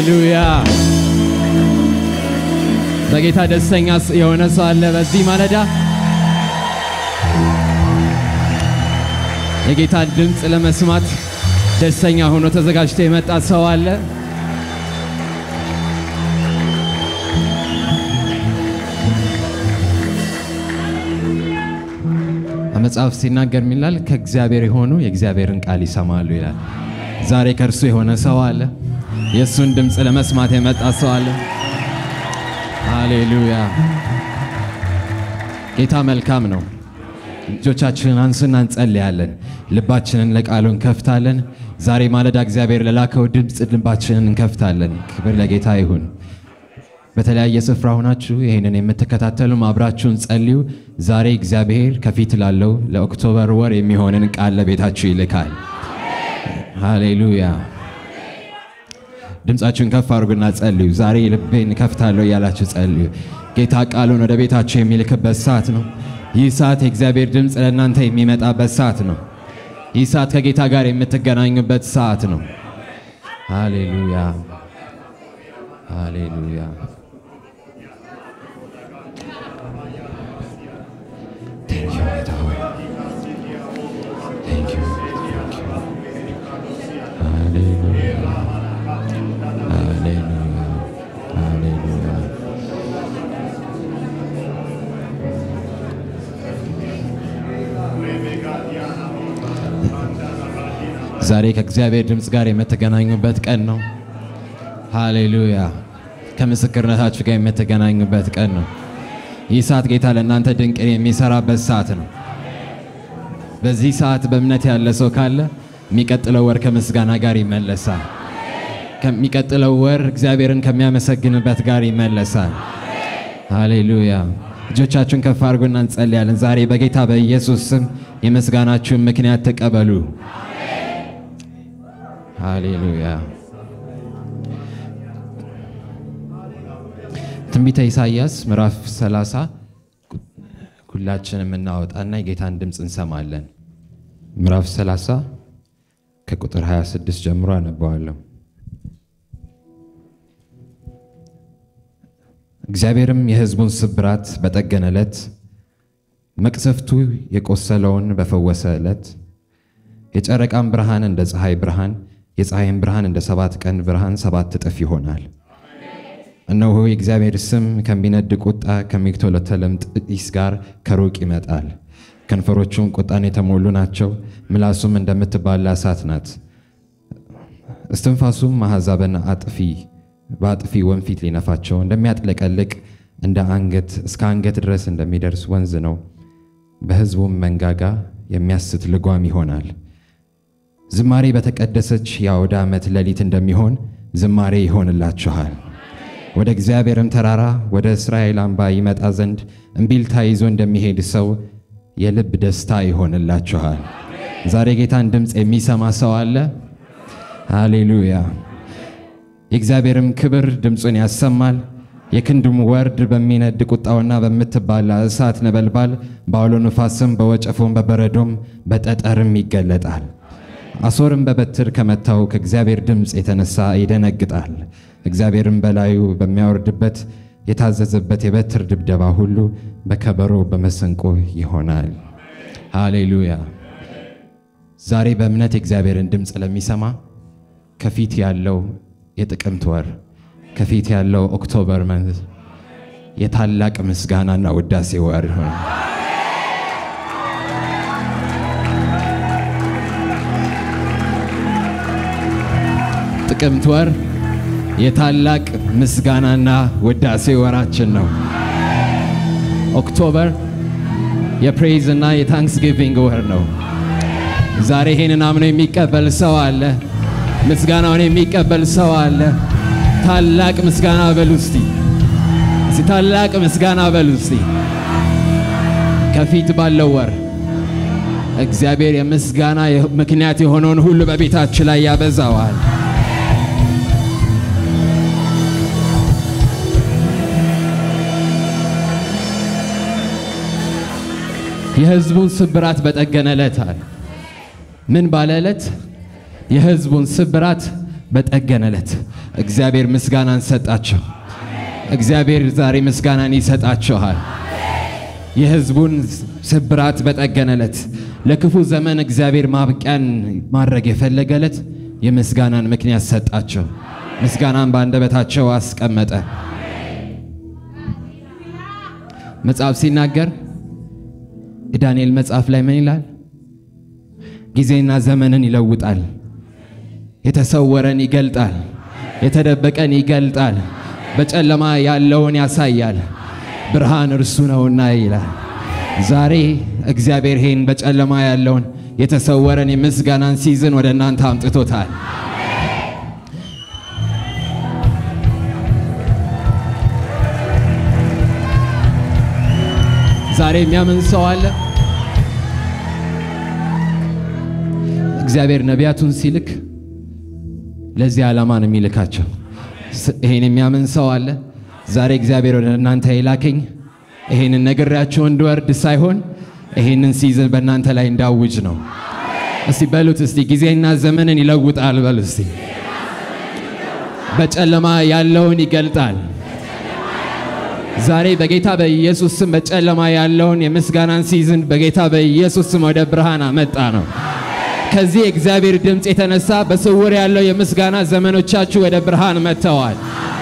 ሃሌሉያ። በጌታ ደስተኛ የሆነ ሰው አለ በዚህ ማለዳ? የጌታን ድምፅ ለመስማት ደስተኛ ሆኖ ተዘጋጅቶ የመጣ ሰው አለ? መጽሐፍ ሲናገር ሚላል ከእግዚአብሔር የሆኑ የእግዚአብሔርን ቃል ይሰማሉ ይላል። ዛሬ ከእርሱ የሆነ ሰው አለ። የእሱን ድምፅ ለመስማት የመጣ ሰው አለ። ሃሌሉያ። ጌታ መልካም ነው። እጆቻችንን አንስና እንጸልያለን። ልባችንን ለቃሉ እንከፍታለን። ዛሬ ማለዳ እግዚአብሔር ለላከው ድምፅ ልባችንን እንከፍታለን። ክብር ለጌታ ይሁን። በተለያየ ስፍራ ሆናችሁ ይህንን የምትከታተሉም አብራችሁን ጸልዩ። ዛሬ እግዚአብሔር ከፊት ላለው ለኦክቶበር ወር የሚሆንን ቃል ለቤታችሁ ይልካል። ሃሌሉያ። ድምፃችሁን ከፍ አድርጉና ጸልዩ። ዛሬ ልቤን ከፍታለሁ እያላችሁ ጸልዩ። ጌታ ቃሉን ወደ ቤታችሁ የሚልክበት ሰዓት ነው። ይህ ሰዓት የእግዚአብሔር ድምፅ ለእናንተ የሚመጣበት ሰዓት ነው። ይህ ሰዓት ከጌታ ጋር የምትገናኙበት ሰዓት ነው። ሃሌሉያ ሃሌሉያ። ዛሬ ከእግዚአብሔር ድምፅ ጋር የምትገናኙበት ቀን ነው። ሃሌሉያ። ከምስክርነታችሁ ጋር የምትገናኙበት ቀን ነው። ይህ ሰዓት ጌታ ለእናንተ ድንቅን የሚሰራበት ሰዓት ነው። በዚህ ሰዓት በእምነት ያለ ሰው ካለ የሚቀጥለው ወር ከምስጋና ጋር ይመለሳል። ከሚቀጥለው ወር እግዚአብሔርን ከሚያመሰግንበት ጋር ይመለሳል። ሃሌሉያ። እጆቻችሁን ከፍ አድርጉና እንጸልያለን። ዛሬ በጌታ በኢየሱስ ስም የምስጋናችሁን ምክንያት ተቀበሉ። ሃሌሉያ። ትንቢተ ኢሳይያስ ምዕራፍ 30 ሁላችንም እናወጣና የጌታን ድምፅ እንሰማለን። ምዕራፍ 30 ከቁጥር 26 ጀምሮ አነበዋለሁ። እግዚአብሔርም የሕዝቡን ስብራት በጠገነ ዕለት፣ መቅሰፍቱ የቆሰለውን በፈወሰ ዕለት የጨረቃም ብርሃን እንደ ፀሐይ ብርሃን የፀሐይም ብርሃን እንደ ሰባት ቀን ብርሃን ሰባት እጥፍ ይሆናል። እነሆ የእግዚአብሔር ስም ከሚነድ ቁጣ ከሚግተለተልም ጢስ ጋር ከሩቅ ይመጣል። ከንፈሮቹም ቁጣን የተሞሉ ናቸው፣ ምላሱም እንደምትባላ እሳት ናት። እስትንፋሱም አሕዛብን አጥፊ በአጥፊ ወንፊት ሊነፋቸው እንደሚያጥለቀልቅ እንደ አንገት እስከ አንገት ድረስ እንደሚደርስ ወንዝ ነው። በሕዝቡም መንጋጋ የሚያስት ልጓም ይሆናል። ዝማሬ በተቀደሰች የአውደ ዓመት ሌሊት እንደሚሆን ዝማሬ ይሆንላችኋል። ወደ እግዚአብሔርም ተራራ ወደ እስራኤል አምባ ይመጣ ዘንድ እምቢልታ ይዞ እንደሚሄድ ሰው የልብ ደስታ ይሆንላችኋል። ዛሬ ጌታን ድምፅ የሚሰማ ሰው አለ? ሃሌሉያ። የእግዚአብሔርም ክብር ድምፁን ያሰማል። የክንዱም ወርድ በሚነድ ቁጣውና በምትባላ እሳት ነበልባል በአውሎ ነፋስም በወጨፎም በበረዶም በጠጠርም ይገለጣል። አሦርም በበትር ከመታው ከእግዚአብሔር ድምፅ የተነሳ ይደነግጣል። እግዚአብሔርም በላዩ በሚያወርድበት የታዘዘበት የበትር ድብደባ ሁሉ በከበሮ በመሰንቆ ይሆናል። ሃሌሉያ። ዛሬ በእምነት የእግዚአብሔርን ድምፅ ለሚሰማ ከፊት ያለው የጥቅምት ወር ከፊት ያለው ኦክቶበር መንዝ የታላቅ ምስጋናና ውዳሴ ወር ይሆናል። ጥቅምት ወር የታላቅ ምስጋናና ውዳሴ ወራችን ነው። ኦክቶበር የፕሬይዝ እና የታንክስጊቪንግ ወር ነው። ዛሬ ይሄንን አምኖ የሚቀበል ሰው አለ። ምስጋናውን የሚቀበል ሰው አለ። ታላቅ ምስጋና በሉ እስቲ፣ እስቲ ታላቅ ምስጋና በሉ እስቲ። ከፊት ባለው ወር እግዚአብሔር የምስጋና ምክንያት የሆነውን ሁሉ በቤታችን ላይ ያበዛዋል። የሕዝቡን ስብራት በጠገነ ዕለት አለ። ምን ባለ ዕለት? የሕዝቡን ስብራት በጠገነ ዕለት። እግዚአብሔር ምስጋናን ሰጣቸው። እግዚአብሔር ዛሬ ምስጋናን ይሰጣችኋል። የሕዝቡን ስብራት በጠገነለት ለክፉ ዘመን እግዚአብሔር ማብቂያን ማድረግ የፈለገለት የምስጋናን ምክንያት ሰጣቸው። ምስጋናን በአንደበታቸው አስቀመጠ። መጽሐፍ ሲናገር የዳንኤል መጽሐፍ ላይ ምን ይላል? ጊዜና ዘመንን ይለውጣል፣ የተሰወረን ይገልጣል፣ የተደበቀን ይገልጣል፣ በጨለማ ያለውን ያሳያል፣ ብርሃን እርሱ ነውና ይላል። ዛሬ እግዚአብሔር ይህን በጨለማ ያለውን የተሰወረን የምስጋናን ሲዝን ወደ እናንተ አምጥቶታል። ዛሬ የሚያምን ሰው አለ። እግዚአብሔር ነቢያቱን ሲልክ ለዚህ ዓላማ ነው የሚልካቸው። ስ- ይሄን የሚያምን ሰው አለ። ዛሬ እግዚአብሔር ወደ እናንተ የላከኝ ይሄንን ነግሬያችሁ እንድወርድ ሳይሆን ይሄንን ሲዝን በእናንተ ላይ እንዳውጅ ነው። እስቲ በሉት እስቲ ጊዜና ዘመንን ይለውጣል በሉ እስቲ። በጨለማ ያለውን ይገልጣል። ዛሬ በጌታ በኢየሱስ ስም በጨለማ ያለውን የምስጋናን ሲዝን በጌታ በኢየሱስ ስም ወደ ብርሃን አመጣ ነው። ከዚህ የእግዚአብሔር ድምፅ የተነሳ በስውር ያለው የምስጋና ዘመኖቻችሁ ወደ ብርሃን መጥተዋል።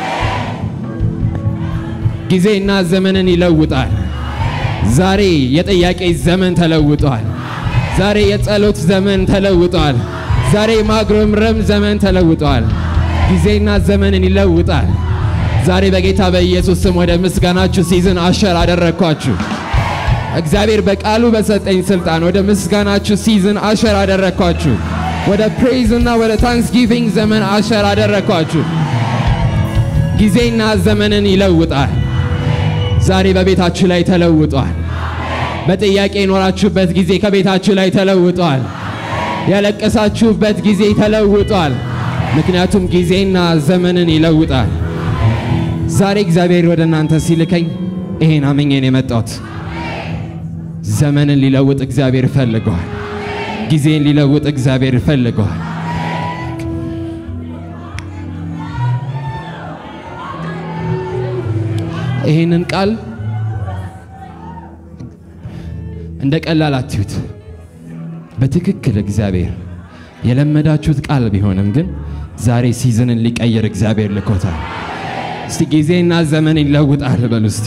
ጊዜና ዘመንን ይለውጣል። ዛሬ የጥያቄ ዘመን ተለውጧል። ዛሬ የጸሎት ዘመን ተለውጧል። ዛሬ የማጉረምረም ዘመን ተለውጧል። ጊዜና ዘመንን ይለውጣል። ዛሬ በጌታ በኢየሱስ ስም ወደ ምስጋናችሁ ሲዝን አሸር አደረግኳችሁ። እግዚአብሔር በቃሉ በሰጠኝ ስልጣን ወደ ምስጋናችሁ ሲዝን አሸር አደረግኳችሁ። ወደ ፕሬይዝ እና ወደ ታንክስጊቪንግ ዘመን አሸር አደረግኳችሁ። ጊዜና ዘመንን ይለውጣል። ዛሬ በቤታችሁ ላይ ተለውጧል። በጥያቄ የኖራችሁበት ጊዜ ከቤታችሁ ላይ ተለውጧል። ያለቀሳችሁበት ጊዜ ተለውጧል። ምክንያቱም ጊዜና ዘመንን ይለውጣል። ዛሬ እግዚአብሔር ወደ እናንተ ሲልከኝ ይሄን አምኜን የመጣሁት ዘመንን ሊለውጥ እግዚአብሔር ፈልገዋል። ጊዜን ሊለውጥ እግዚአብሔር ፈልገዋል። ይህንን ቃል እንደ ቀላል አትዩት። በትክክል እግዚአብሔር የለመዳችሁት ቃል ቢሆንም ግን ዛሬ ሲዝንን ሊቀይር እግዚአብሔር ልኮታል። እስቲ ጊዜና ዘመን ይለውጣል በሉ እስቲ።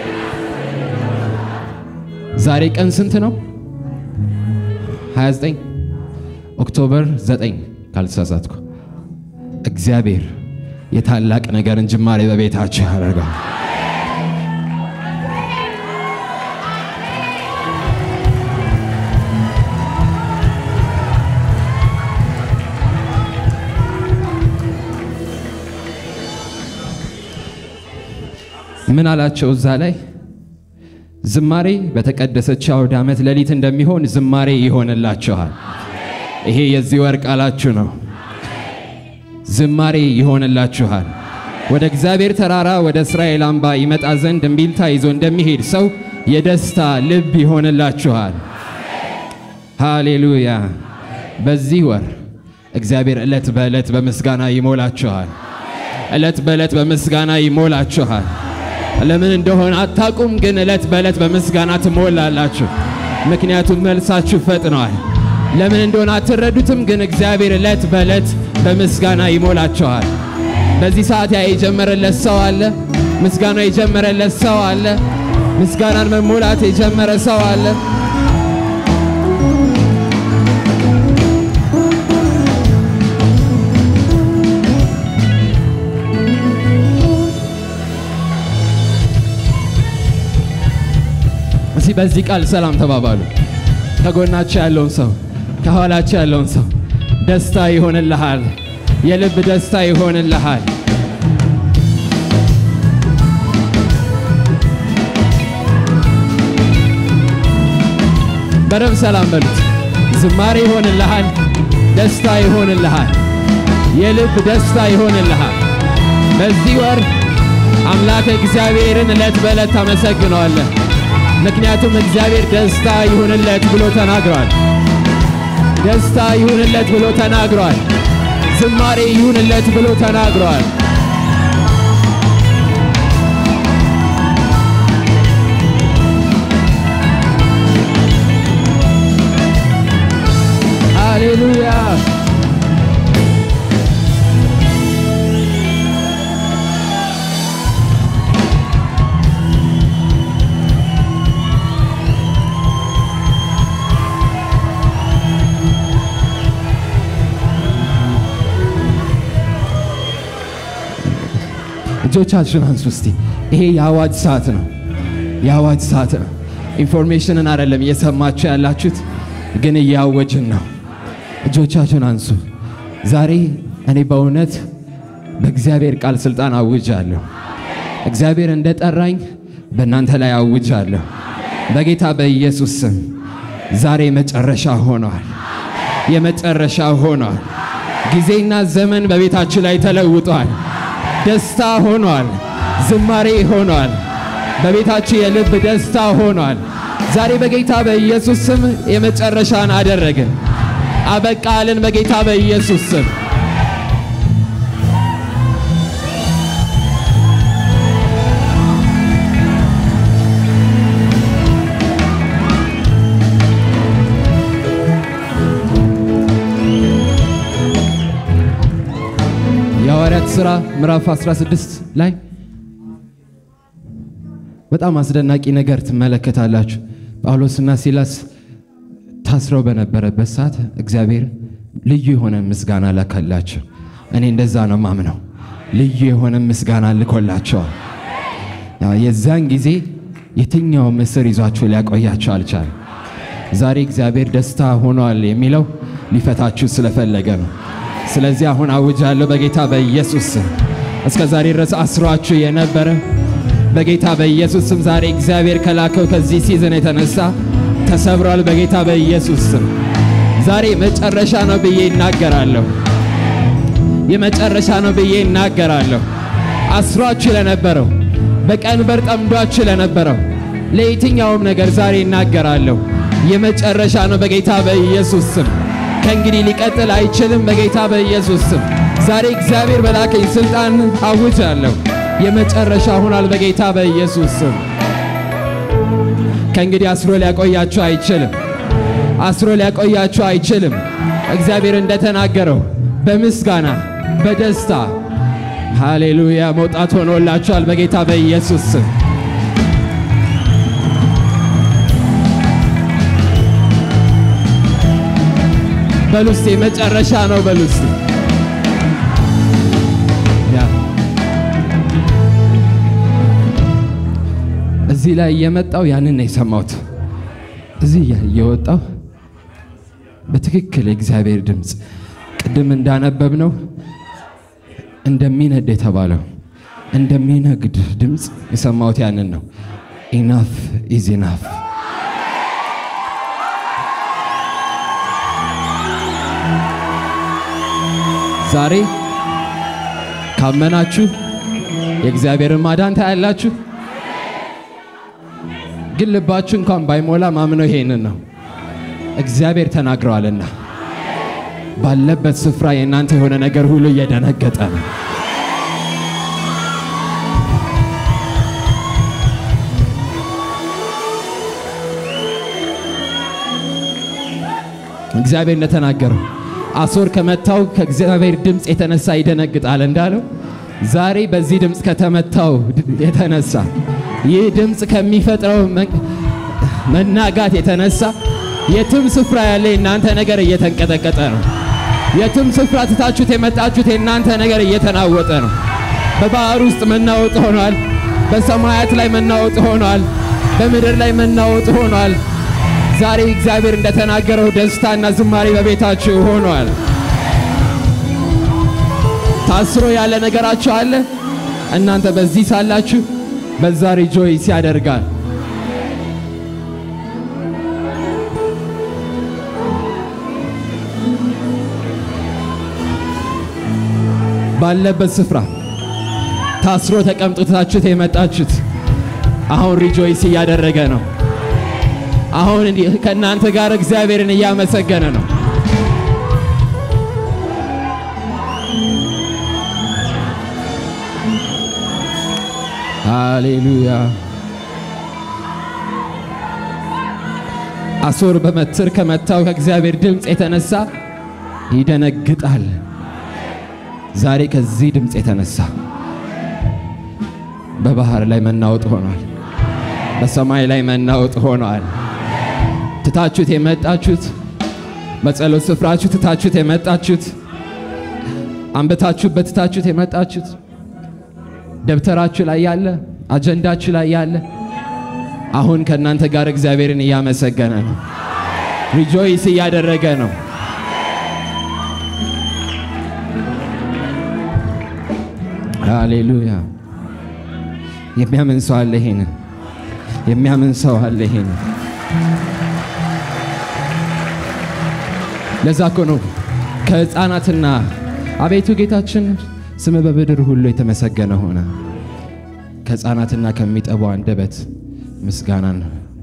ዛሬ ቀን ስንት ነው? 29 ኦክቶበር 9 ካልተሳሳትኩ። እግዚአብሔር የታላቅ ነገርን ጅማሬ በቤታችሁ ያደርጋል። ምን አላቸው እዛ ላይ ዝማሬ በተቀደሰች አውደ ዓመት ሌሊት እንደሚሆን ዝማሬ ይሆንላችኋል። ይሄ የዚህ ወር ቃላችሁ ነው። ዝማሬ ይሆንላችኋል። ወደ እግዚአብሔር ተራራ ወደ እስራኤል አምባ ይመጣ ዘንድ እምቢልታ ይዞ እንደሚሄድ ሰው የደስታ ልብ ይሆንላችኋል። ሃሌሉያ። በዚህ ወር እግዚአብሔር ዕለት በዕለት በምስጋና ይሞላችኋል። ዕለት በዕለት በምስጋና ይሞላችኋል። ለምን እንደሆነ አታውቁም፣ ግን ዕለት በዕለት በምስጋና ትሞላላችሁ። ምክንያቱም መልሳችሁ ፈጥነዋል። ለምን እንደሆነ አትረዱትም፣ ግን እግዚአብሔር ዕለት በዕለት በምስጋና ይሞላችኋል። በዚህ ሰዓት ያ የጀመረለት ሰው አለ። ምስጋና የጀመረለት ሰው አለ። ምስጋናን መሞላት የጀመረ ሰው አለ። እስቲ በዚህ ቃል ሰላም ተባባሉ። ከጎናቸው ያለውን ሰው ከኋላቸው ያለውን ሰው ደስታ ይሆንልሃል፣ የልብ ደስታ ይሆንልሃል። በደንብ ሰላም በሉት። ዝማሬ ይሆንልሃል፣ ደስታ ይሆንልሃል፣ የልብ ደስታ ይሆንልሃል። በዚህ ወር አምላክ እግዚአብሔርን ዕለት በዕለት ታመሰግነዋለህ። ምክንያቱም እግዚአብሔር ደስታ ይሁንለት ብሎ ተናግሯል። ደስታ ይሁንለት ብሎ ተናግሯል። ዝማሬ ይሁንለት ብሎ ተናግሯል። ሃሌሉያ እጆቻችሁን አንሱ እስቲ። ይሄ የአዋጅ ሰዓት ነው። የአዋጅ ሰዓት ነው። ኢንፎርሜሽንን አይደለም እየሰማችሁ ያላችሁት፣ ግን እያወጅን ነው። እጆቻችሁን አንሱ። ዛሬ እኔ በእውነት በእግዚአብሔር ቃል ስልጣን አውጃለሁ። እግዚአብሔር እንደጠራኝ በእናንተ ላይ አውጃለሁ። በጌታ በኢየሱስ ስም ዛሬ መጨረሻ ሆኗል። የመጨረሻ ሆኗል። ጊዜና ዘመን በቤታችሁ ላይ ተለውጧል። ደስታ ሆኗል። ዝማሬ ሆኗል። በቤታችሁ የልብ ደስታ ሆኗል። ዛሬ በጌታ በኢየሱስ ስም የመጨረሻን አደረግን። አበቃልን። በጌታ በኢየሱስ ስም የሐዋርያት ሥራ ምዕራፍ 16 ላይ በጣም አስደናቂ ነገር ትመለከታላችሁ። ጳውሎስና ሲላስ ታስረው በነበረበት ሰዓት እግዚአብሔር ልዩ የሆነ ምስጋና ላከላቸው። እኔ እንደዛ ነው ማምነው። ልዩ የሆነ ምስጋና ልኮላቸዋል። የዛን ጊዜ የትኛው እስር ይዟችሁ ሊያቆያቸው አልቻለም። ዛሬ እግዚአብሔር ደስታ ሆኗል የሚለው ሊፈታችሁ ስለፈለገ ነው። ስለዚህ አሁን አውጃለሁ በጌታ በኢየሱስ ስም እስከ ዛሬ ድረስ አስሯችሁ የነበረ በጌታ በኢየሱስ ስም ዛሬ እግዚአብሔር ከላከው ከዚህ ሲዝን የተነሳ ተሰብሯል። በጌታ በኢየሱስ ስም ዛሬ መጨረሻ ነው ብዬ ይናገራለሁ። የመጨረሻ ነው ብዬ ይናገራለሁ። አስሯችሁ ለነበረው በቀንበር ጠምዷችሁ ለነበረው ለየትኛውም ነገር ዛሬ ይናገራለሁ። የመጨረሻ ነው በጌታ በኢየሱስ ስም ከእንግዲህ ሊቀጥል አይችልም። በጌታ በኢየሱስ ስም ዛሬ እግዚአብሔር በላከኝ ስልጣን አውጃለሁ። የመጨረሻ ሆኗል። በጌታ በኢየሱስ ስም ከእንግዲህ አስሮ ሊያቆያችሁ አይችልም። አስሮ ሊያቆያችሁ አይችልም። እግዚአብሔር እንደተናገረው በምስጋና በደስታ ሃሌሉያ መውጣት ሆኖላችኋል። በጌታ በኢየሱስ ስም በሉስቴ መጨረሻ ነው በሉስቴ እዚህ ላይ እየመጣው ያንን ነው የሰማሁት። እዚህ እየወጣው በትክክል የእግዚአብሔር ድምፅ ቅድም እንዳነበብ ነው እንደሚነድ የተባለው እንደሚነግድ ድምፅ የሰማሁት ያንን ነው። ኢናፍ ኢዝ ኢናፍ። ዛሬ ካመናችሁ የእግዚአብሔርን ማዳን ታያላችሁ። ግን ልባችሁ እንኳን ባይሞላ ማምነው ይሄንን ነው። እግዚአብሔር ተናግረዋልና ባለበት ስፍራ የእናንተ የሆነ ነገር ሁሉ እየደነገጠ ነው። እግዚአብሔር እንደተናገረው አሶር ከመታው ከእግዚአብሔር ድምፅ የተነሳ ይደነግጣል እንዳለው ዛሬ በዚህ ድምፅ ከተመታው የተነሳ ይህ ድምፅ ከሚፈጥረው መናጋት የተነሳ የትም ስፍራ ያለ የእናንተ ነገር እየተንቀጠቀጠ ነው። የትም ስፍራ ትታችሁት የመጣችሁት የእናንተ ነገር እየተናወጠ ነው። በባህር ውስጥ መናወጥ ሆኗል። በሰማያት ላይ መናወጥ ሆኗል። በምድር ላይ መናወጥ ሆኗል። ዛሬ እግዚአብሔር እንደተናገረው ደስታና ዝማሬ በቤታችሁ ሆኗል። ታስሮ ያለ ነገራችሁ አለ። እናንተ በዚህ ሳላችሁ በዛ ሪጆይስ ያደርጋል። ባለበት ስፍራ ታስሮ ተቀምጡታችሁት የመጣችሁት አሁን ሪጆይስ እያደረገ ነው። አሁን ከእናንተ ጋር እግዚአብሔርን እያመሰገነ ነው። ሃሌሉያ። አሦር በመትር ከመታው ከእግዚአብሔር ድምፅ የተነሳ ይደነግጣል። ዛሬ ከዚህ ድምፅ የተነሳ በባህር ላይ መናወጥ ሆኗል። በሰማይ ላይ መናወጥ ሆኗል። ትታችሁት የመጣችሁት በጸሎት ስፍራችሁ ትታችሁት የመጣችሁት አንብታችሁበት ትታችሁት የመጣችሁት ደብተራችሁ ላይ ያለ አጀንዳችሁ ላይ ያለ አሁን ከእናንተ ጋር እግዚአብሔርን እያመሰገነ ነው። ሪጆይስ እያደረገ ነው። ሃሌሉያ። የሚያምን ሰው አለ። ይሄንን የሚያምን ሰው አለ። ይሄንን ለዛ እኮ ነው ከሕፃናትና አቤቱ ጌታችን ስም በምድር ሁሉ የተመሰገነ ሆነ። ከሕፃናትና ከሚጠባው አንደበት ምስጋናን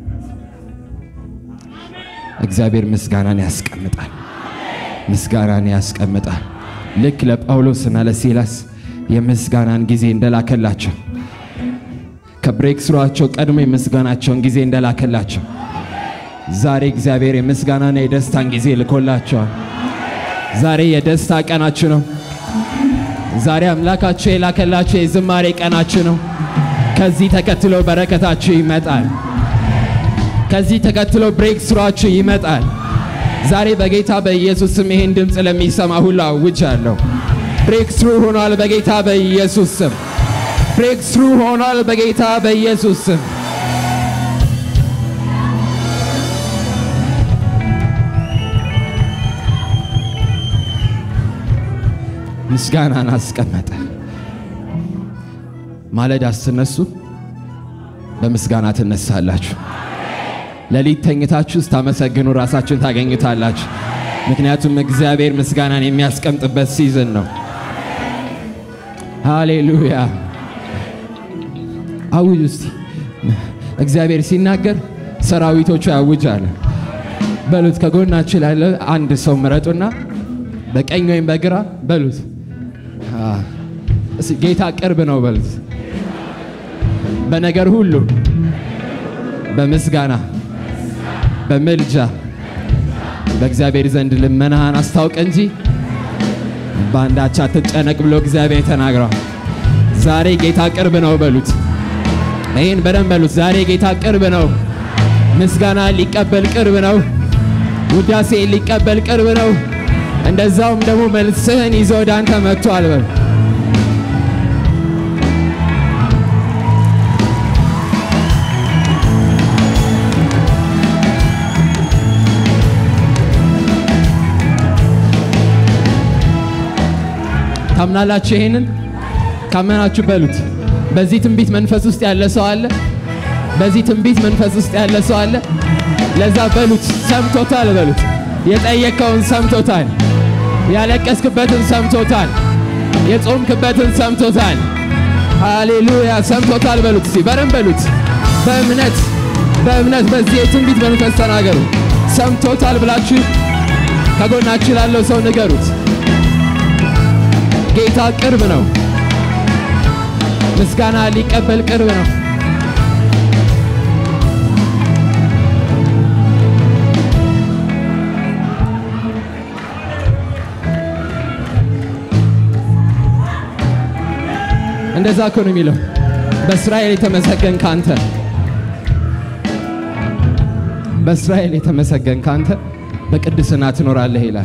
እግዚአብሔር ምስጋናን ያስቀምጣል። ምስጋናን ያስቀምጣል። ልክ ለጳውሎስና ለሲላስ የምስጋናን ጊዜ እንደላከላቸው ከብሬክ ስሯቸው ቀድሞ የምስጋናቸውን ጊዜ እንደላከላቸው ዛሬ እግዚአብሔር የምስጋናና የደስታን ጊዜ ልኮላቸዋል። ዛሬ የደስታ ቀናችሁ ነው። ዛሬ አምላካችሁ የላከላችሁ የዝማሬ ቀናችሁ ነው። ከዚህ ተከትሎ በረከታችሁ ይመጣል። ከዚህ ተከትሎ ብሬክ ስሯችሁ ይመጣል። ዛሬ በጌታ በኢየሱስ ስም ይህን ድምፅ ለሚሰማ ሁሉ አውጃለሁ። ብሬክ ስሩ ሆኗል በጌታ በኢየሱስ ስም። ብሬክ ስሩ ሆኗል በጌታ በኢየሱስ ስም። ምስጋናን አስቀመጠ። ማለዳ ስትነሱ በምስጋና ትነሳላችሁ። ሌሊት ተኝታችሁ ስታመሰግኑ ራሳችሁን ታገኙታላችሁ። ምክንያቱም እግዚአብሔር ምስጋናን የሚያስቀምጥበት ሲዝን ነው። ሃሌሉያ። አውጅ እስቲ። እግዚአብሔር ሲናገር ሰራዊቶቹ ያውጃል። በሉት። ከጎናችሁ ላለ አንድ ሰው ምረጡና በቀኝ ወይም በግራ በሉት። እስኪ ጌታ ቅርብ ነው በሉት። በነገር ሁሉ በምስጋና በምልጃ በእግዚአብሔር ዘንድ ልመናህን አስታውቅ እንጂ በአንዳች አትጨነቅ ብሎ እግዚአብሔር ተናግሯል። ዛሬ ጌታ ቅርብ ነው በሉት። ይህን በደንብ በሉት። ዛሬ ጌታ ቅርብ ነው። ምስጋና ሊቀበል ቅርብ ነው። ውዳሴ ሊቀበል ቅርብ ነው። እንደዛውም ደግሞ መልስህን ይዞ ወደ አንተ መጥቷል በሉ። ታምናላችሁ? ይሄንን ካመናችሁ በሉት። በዚህ ትንቢት መንፈስ ውስጥ ያለ ሰው አለ። በዚህ ትንቢት መንፈስ ውስጥ ያለ ሰው አለ። ለዛ በሉት። ሰምቶታል በሉት። የጠየቀውን ሰምቶታል። ያለቀስክበትን ሰምቶታል። የጾምክበትን ሰምቶታል። ሃሌሉያ ሰምቶታል በሉት። እስቲ በደንብ በሉት። በእምነት በእምነት በዚህ የትንቢት መንፈስ ተናገሩ። ሰምቶታል ብላችሁ ከጎናችሁ ላለው ሰው ንገሩት። ጌታ ቅርብ ነው። ምስጋና ሊቀበል ቅርብ ነው። እንደዛ እኮ ነው የሚለው። በእስራኤል የተመሰገን ካንተ በእስራኤል የተመሰገን ካንተ በቅድስና ትኖራለህ ይላል።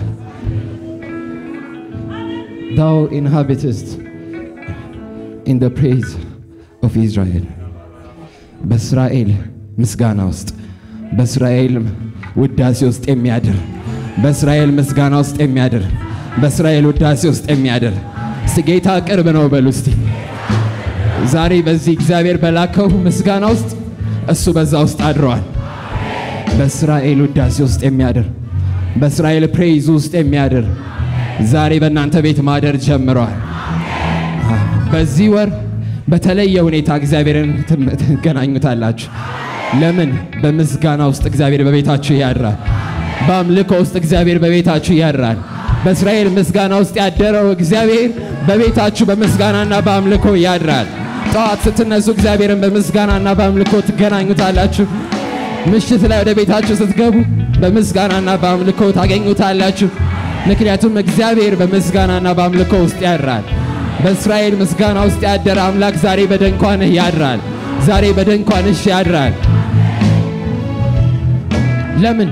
thou inhabitest in the praise of Israel በእስራኤል ምስጋና ውስጥ በእስራኤል ውዳሴ ውስጥ የሚያድር በእስራኤል ምስጋና ውስጥ የሚያድር በእስራኤል ውዳሴ ውስጥ የሚያድር እስቲ ጌታ ቅርብ ነው በሉ እስቲ ዛሬ በዚህ እግዚአብሔር በላከው ምስጋና ውስጥ እሱ በዛ ውስጥ አድረዋል በእስራኤል ውዳሴ ውስጥ የሚያድር በእስራኤል ፕሬይዝ ውስጥ የሚያድር ዛሬ በእናንተ ቤት ማደር ጀምረዋል። በዚህ ወር በተለየ ሁኔታ እግዚአብሔርን ትገናኙታላችሁ። ለምን? በምስጋና ውስጥ እግዚአብሔር በቤታችሁ ያድራል። በአምልኮ ውስጥ እግዚአብሔር በቤታችሁ ያድራል። በእስራኤል ምስጋና ውስጥ ያደረው እግዚአብሔር በቤታችሁ በምስጋናና በአምልኮ ያድራል። ጠዋት ስትነሱ እግዚአብሔርን በምስጋናና በአምልኮ ትገናኙታላችሁ። ምሽት ላይ ወደ ቤታችሁ ስትገቡ በምስጋናና በአምልኮ ታገኙታላችሁ። ምክንያቱም እግዚአብሔር በምስጋናና በአምልኮ ውስጥ ያድራል። በእስራኤል ምስጋና ውስጥ ያደረ አምላክ ዛሬ በድንኳንህ ያድራል። ዛሬ በድንኳንሽ ያድራል። ለምን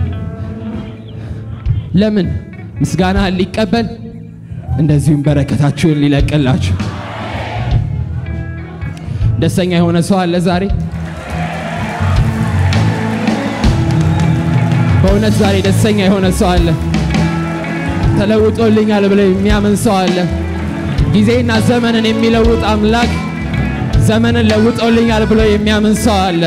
ለምን ምስጋናህን ሊቀበል እንደዚሁም በረከታችሁን ሊለቅላችሁ። ደስተኛ የሆነ ሰው አለ ዛሬ? በእውነት ዛሬ ደስተኛ የሆነ ሰው አለ? ተለውጦልኛል ብሎ የሚያምን ሰው አለ? ጊዜና ዘመንን የሚለውጥ አምላክ ዘመንን ለውጦልኛል ብሎ የሚያምን ሰው አለ?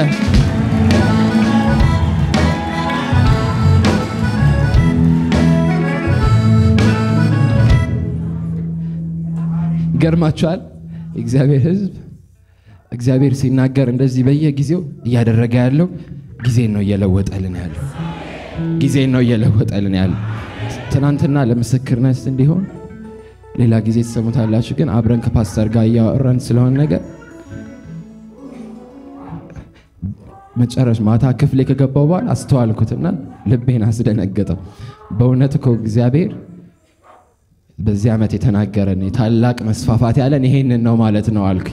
ይገርማችኋል። እግዚአብሔር ሕዝብ እግዚአብሔር ሲናገር እንደዚህ በየጊዜው እያደረገ ያለው ጊዜን ነው እየለወጠልን ያለው ጊዜን ነው እየለወጠልን ያለው። ትናንትና ለምስክርነት እንዲሆን ሌላ ጊዜ ትሰሙታላችሁ። ግን አብረን ከፓስተር ጋር እያወራን ስለሆነ ነገር መጨረሻ ማታ ክፍሌ ከገባው በኋላ አስተዋልኩትና ልቤን አስደነገጠው። በእውነት እኮ እግዚአብሔር በዚህ ዓመት የተናገረን የታላቅ መስፋፋት ያለን ይሄንን ነው ማለት ነው አልኩ።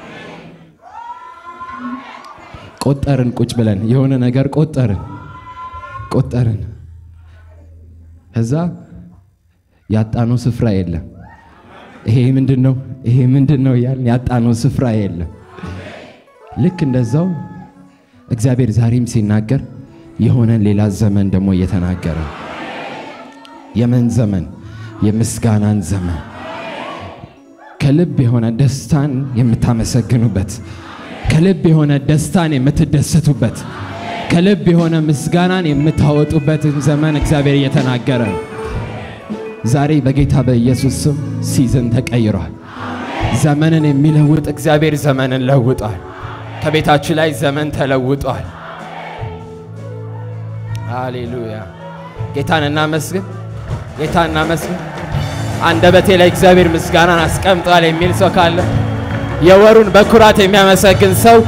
ቆጠርን፣ ቁጭ ብለን የሆነ ነገር ቆጠርን ቆጠርን። ከዛ ያጣነው ስፍራ የለም። ይሄ ምንድን ነው? ይሄ ምንድን ነው እያልን ያጣነው ስፍራ የለም። ልክ እንደዛው እግዚአብሔር ዛሬም ሲናገር የሆነን ሌላ ዘመን ደግሞ እየተናገረ የምን ዘመን? የምስጋናን ዘመን ከልብ የሆነ ደስታን የምታመሰግኑበት ከልብ የሆነ ደስታን የምትደሰቱበት ከልብ የሆነ ምስጋናን የምታወጡበትን ዘመን እግዚአብሔር እየተናገረ ነው። ዛሬ በጌታ በኢየሱስ ስም ሲዝን ተቀይሯል። ዘመንን የሚለውጥ እግዚአብሔር ዘመንን ለውጧል። ከቤታችሁ ላይ ዘመን ተለውጧል። ሃሌሉያ! ጌታን እናመስግን፣ ጌታን እናመስግን። አንደበቴ ላይ እግዚአብሔር ምስጋናን አስቀምጧል የሚል ሰው ካለ የወሩን በኩራት የሚያመሰግን ሰው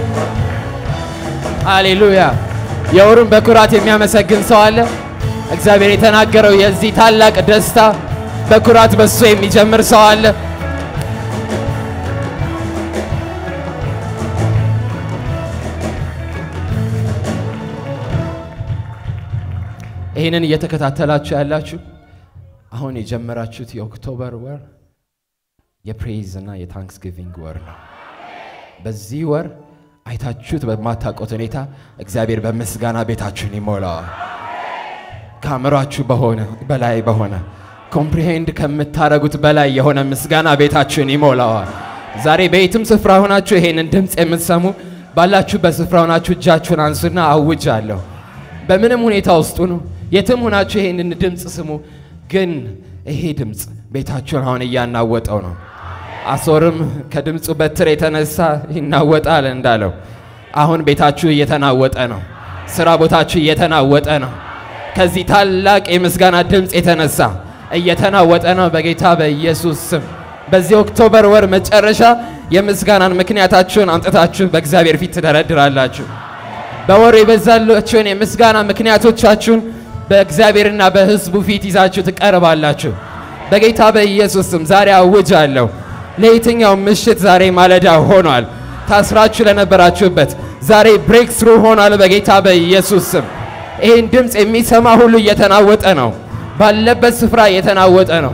ሃሌሉያ! የወሩን በኩራት የሚያመሰግን ሰው አለ። እግዚአብሔር የተናገረው የዚህ ታላቅ ደስታ በኩራት በሱ የሚጀምር ሰው አለ። ይህንን እየተከታተላችሁ ያላችሁ አሁን የጀመራችሁት የኦክቶበር ወር የፕሬይዝ እና የታንክስጊቪንግ ወር ነው። በዚህ ወር አይታችሁት በማታውቁት ሁኔታ እግዚአብሔር በምስጋና ቤታችሁን ይሞላዋል። ከአእምሯችሁ በሆነ በላይ በሆነ ኮምፕሪሄንድ ከምታረጉት በላይ የሆነ ምስጋና ቤታችሁን ይሞላዋል። ዛሬ በየትም ስፍራ ሆናችሁ ይሄንን ድምፅ የምትሰሙ ባላችሁበት ስፍራ ሆናችሁ እጃችሁን አንሱና አውጃለሁ። በምንም ሁኔታ ውስጡ ነው፣ የትም ሆናችሁ ይሄንን ድምፅ ስሙ። ግን ይሄ ድምፅ ቤታችሁን አሁን እያናወጠው ነው። አሶርም ከድምፁ በትር የተነሳ ይናወጣል እንዳለው አሁን ቤታችሁ እየተናወጠ ነው። ስራ ቦታችሁ እየተናወጠ ነው። ከዚህ ታላቅ የምስጋና ድምፅ የተነሳ እየተናወጠ ነው። በጌታ በኢየሱስ ስም በዚህ ኦክቶበር ወር መጨረሻ የምስጋናን ምክንያታችሁን አምጥታችሁ በእግዚአብሔር ፊት ትደረድራላችሁ። በወሩ የበዛላችሁን የምስጋና ምክንያቶቻችሁን በእግዚአብሔርና በሕዝቡ ፊት ይዛችሁ ትቀርባላችሁ። በጌታ በኢየሱስ ስም ዛሬ አውጃለሁ። ለየትኛው ምሽት ዛሬ ማለዳ ሆኗል። ታስራችሁ ለነበራችሁበት ዛሬ ብሬክ ስሩ ሆኗል። በጌታ በኢየሱስ ስም ይህን ድምፅ የሚሰማ ሁሉ እየተናወጠ ነው። ባለበት ስፍራ እየተናወጠ ነው።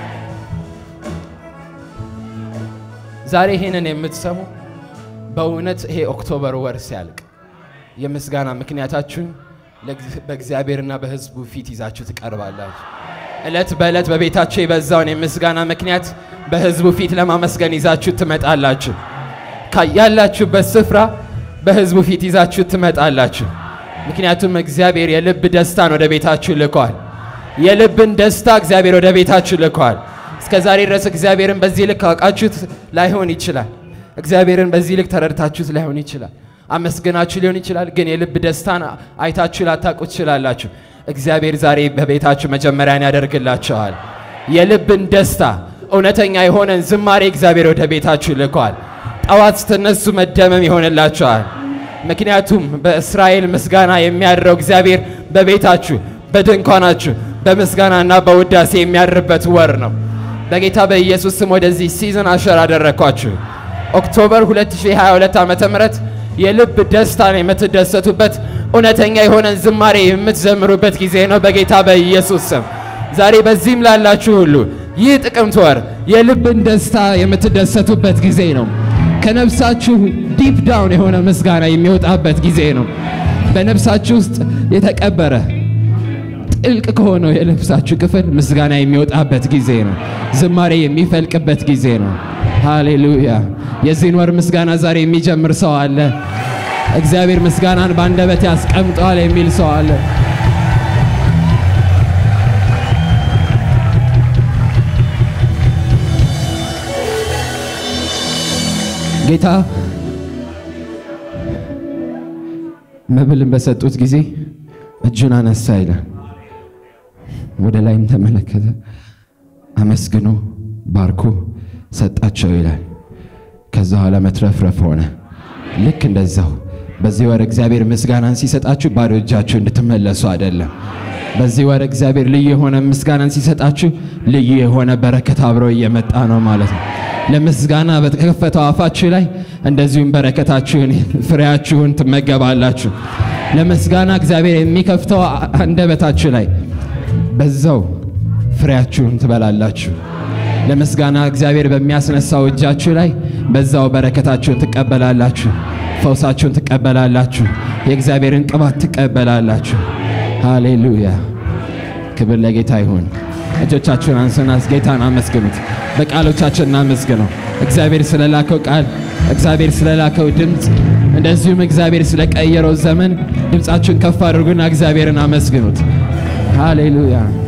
ዛሬ ይህንን የምትሰሙ በእውነት ይሄ ኦክቶበር ወር ሲያልቅ የምስጋና ምክንያታችሁን በእግዚአብሔርና በሕዝቡ ፊት ይዛችሁ ትቀርባላችሁ። ዕለት በዕለት በቤታችሁ የበዛውን የምስጋና ምክንያት በሕዝቡ ፊት ለማመስገን ይዛችሁ ትመጣላችሁ። ያላችሁበት ስፍራ በሕዝቡ ፊት ይዛችሁ ትመጣላችሁ። ምክንያቱም እግዚአብሔር የልብ ደስታን ወደ ቤታችሁ ልኳል። የልብን ደስታ እግዚአብሔር ወደ ቤታችሁ ልኳል። እስከ ዛሬ ድረስ እግዚአብሔርን በዚህ ልክ አውቃችሁት ላይሆን ይችላል። እግዚአብሔርን በዚህ ልክ ተረድታችሁት ላይሆን ይችላል። አመስግናችሁ ሊሆን ይችላል። ግን የልብ ደስታን አይታችሁ ላታውቁ ትችላላችሁ። እግዚአብሔር ዛሬ በቤታችሁ መጀመሪያን ያደርግላችኋል። የልብን ደስታ እውነተኛ የሆነን ዝማሬ እግዚአብሔር ወደ ቤታችሁ ልኳል። ጠዋት ስትነሱ መደመም ይሆንላችኋል። ምክንያቱም በእስራኤል ምስጋና የሚያድረው እግዚአብሔር በቤታችሁ፣ በድንኳናችሁ በምስጋናና በውዳሴ የሚያድርበት ወር ነው። በጌታ በኢየሱስ ስም ወደዚህ ሲዝን አሸር አደረግኳችሁ። ኦክቶበር 2022 ዓመተ ምህረት የልብ ደስታን የምትደሰቱበት እውነተኛ የሆነን ዝማሬ የምትዘምሩበት ጊዜ ነው። በጌታ በኢየሱስ ስም ዛሬ በዚህም ላላችሁ ሁሉ ይህ ጥቅምት ወር የልብን ደስታ የምትደሰቱበት ጊዜ ነው። ከነፍሳችሁ ዲፕ ዳውን የሆነ ምስጋና የሚወጣበት ጊዜ ነው። በነፍሳችሁ ውስጥ የተቀበረ ጥልቅ ከሆነው የነፍሳችሁ ክፍል ምስጋና የሚወጣበት ጊዜ ነው። ዝማሬ የሚፈልቅበት ጊዜ ነው። ሃሌሉያ! የዚህን ወር ምስጋና ዛሬ የሚጀምር ሰው አለ። እግዚአብሔር ምስጋናን በአንደበት ያስቀምጠዋል የሚል ሰው አለ። ጌታ መብልን በሰጡት ጊዜ እጁን አነሳ ይላል። ወደ ላይም ተመለከተ፣ አመስግኖ ባርኮ ሰጣቸው ይላል። ከዛ በኋላ መትረፍረፍ ሆነ። ልክ እንደዛው በዚህ ወር እግዚአብሔር ምስጋናን ሲሰጣችሁ ባዶ እጃችሁ እንድትመለሱ አይደለም። በዚህ ወር እግዚአብሔር ልዩ የሆነ ምስጋናን ሲሰጣችሁ ልዩ የሆነ በረከት አብሮ እየመጣ ነው ማለት ነው። ለምስጋና በተከፈተው አፋችሁ ላይ እንደዚሁም በረከታችሁን ፍሬያችሁን ትመገባላችሁ። ለምስጋና እግዚአብሔር የሚከፍተው አንደበታችሁ ላይ በዛው ፍሬያችሁን ትበላላችሁ። ለምስጋና እግዚአብሔር በሚያስነሳው እጃችሁ ላይ በዛው በረከታችሁን ትቀበላላችሁ። ፈውሳችሁን ትቀበላላችሁ። የእግዚአብሔርን ቅባት ትቀበላላችሁ። ሃሌሉያ! ክብር ለጌታ ይሁን። እጆቻችሁን አንሱና ጌታን አመስግኑት። በቃሎቻችን እናመስግነው። እግዚአብሔር ስለላከው ቃል፣ እግዚአብሔር ስለላከው ድምፅ፣ እንደዚሁም እግዚአብሔር ስለቀየረው ዘመን ድምፃችሁን ከፍ አድርጉና እግዚአብሔርን አመስግኑት። ሃሌሉያ